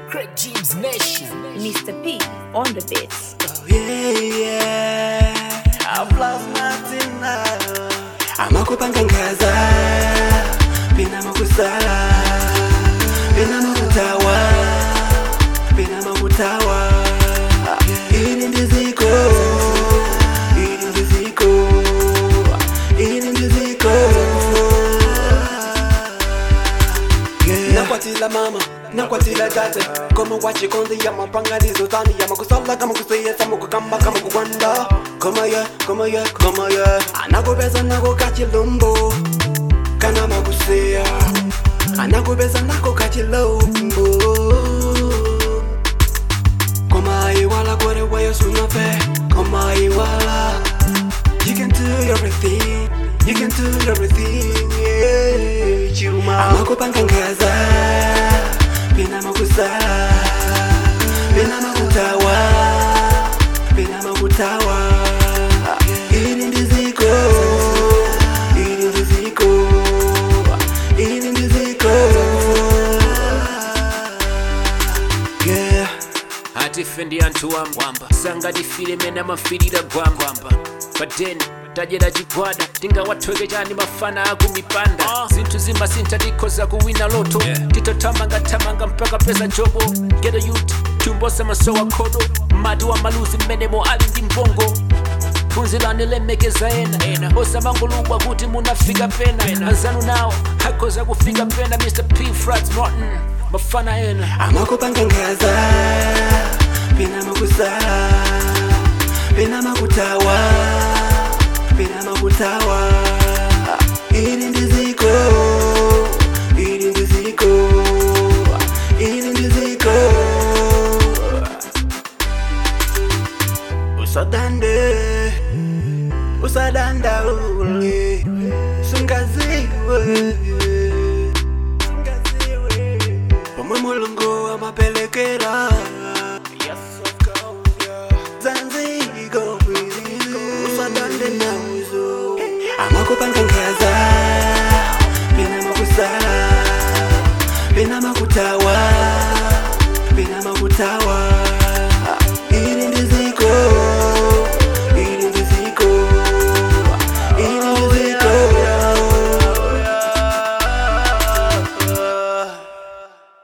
Craig James Nation. Mr. P on the beats. amakupanga ngaza pena makusala pena makutawa pena makutawa ili ndiziko ili ndiziko ili ndiziko nakwatila mama nakwatila tate koma wachikonzi ya mapanganizo tani ya makusala kama kuseyesa mukukamba kama kukwanda koma ye koma ye koma ye anakupeza nako kachilumbu kana makuseya anakupeza nako kachilumbu koma iwala kore wayo sunafe koma iwala You can do everything, you can do everything, yeah, chuma Amakupanga ngaza, pina makusala Pina makutawa, pina makutawa Ili ndiziko, ili ndiziko, ili ndiziko Yeah hatifendi anthu wamba sanga difilime namafirira gwamba pateni tajera chigwada tingawathweke chani mafana akumipanda zinthu zimasintha tikhoza kuwina loto titothamangathamanga mpaka pesa jobo geto youth tumbosa masowa khodo mati wa maluzi mmenemo ali ndi mbongo phunzirani lemekeza ena osamangolubwa kuti munafika pena anzanu nawo akhoza kufika pena mr p frats martin mafana ena amakupanga ngaza pena makusala pena makutawa pena makutawa ili ndiziko ili ndiziko ili ndiziko usadande usadandaule sungaziwe pomwe mulungu amapelekera zanziko usadande nawizo amakupanga ngaza